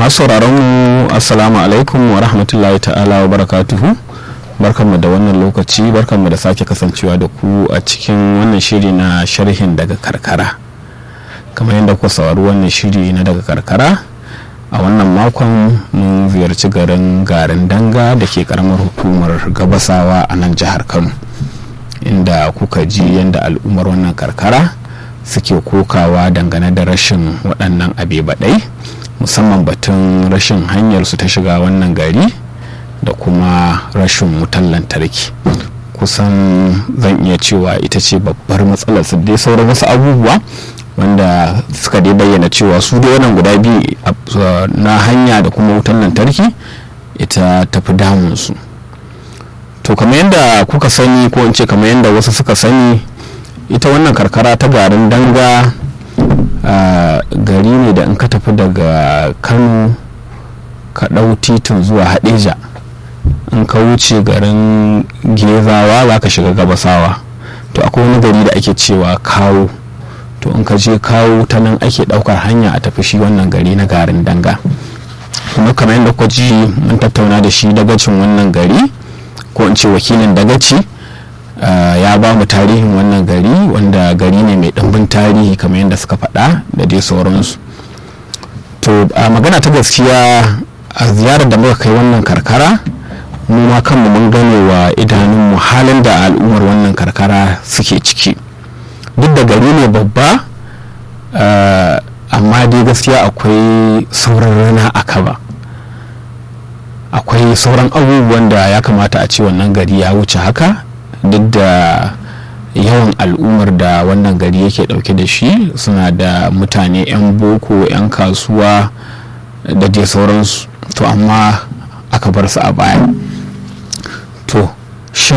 masu sauraron mu assalamu alaikum wa rahmatullahi ta'ala wa barakatuhu barkanmu da wannan lokaci barkanmu da sake kasancewa da ku a cikin wannan shiri na sharhin daga karkara kamar yadda ku saurari wannan shiri na daga karkara a wannan makon mun ziyarci garin garin danga da ke karamar hukumar gabasawa a nan jihar kano inda kuka ji yadda al'ummar wannan karkara suke kokawa dangane da rashin waɗannan abe baɗai musamman batun rashin hanyar su ta shiga wannan gari da kuma rashin wutan lantarki kusan zan iya cewa ita ce babbar matsalar su dai sauran wasu abubuwa wanda suka dai bayyana cewa su dai wannan guda biyu na hanya da kuma wutan lantarki ita tafi damunsu to kamar yadda kuka sani ko in ce kamar yadda wasu suka sani ita wannan karkara ta garin danga gari ne da in ka tafi daga kano ka ɗau titin zuwa hadeja in ka wuce garin gezawa za ka shiga gabasawa to akwai wani gari da ake cewa kawo to in ka je kawo ta nan ake ɗaukar hanya a tafi shi wannan gari na garin danga kuma kamar yadda ku ji mun tattauna da shi dagacin wannan gari ko in ce wakilin dagaci Uh, ya ba mu tarihin wannan gari wanda gari ne mai ɗimbin tarihi kamar yadda suka faɗa da dai sauransu to a uh, magana ta gaskiya a ziyarar da muka kai wannan karkara mu ma kanmu mun gane wa idanunmu halin da al'ummar wannan karkara suke ciki duk da gari ne babba uh, amma dai gaskiya akwai sauran rana a kaba akwai sauran abubuwan da ya kamata a ce wannan gari ya wuce haka duk da yawan al'ummar da wannan gari yake dauke da shi suna da mutane 'yan boko 'yan kasuwa da dai sauransu to amma aka bar su a baya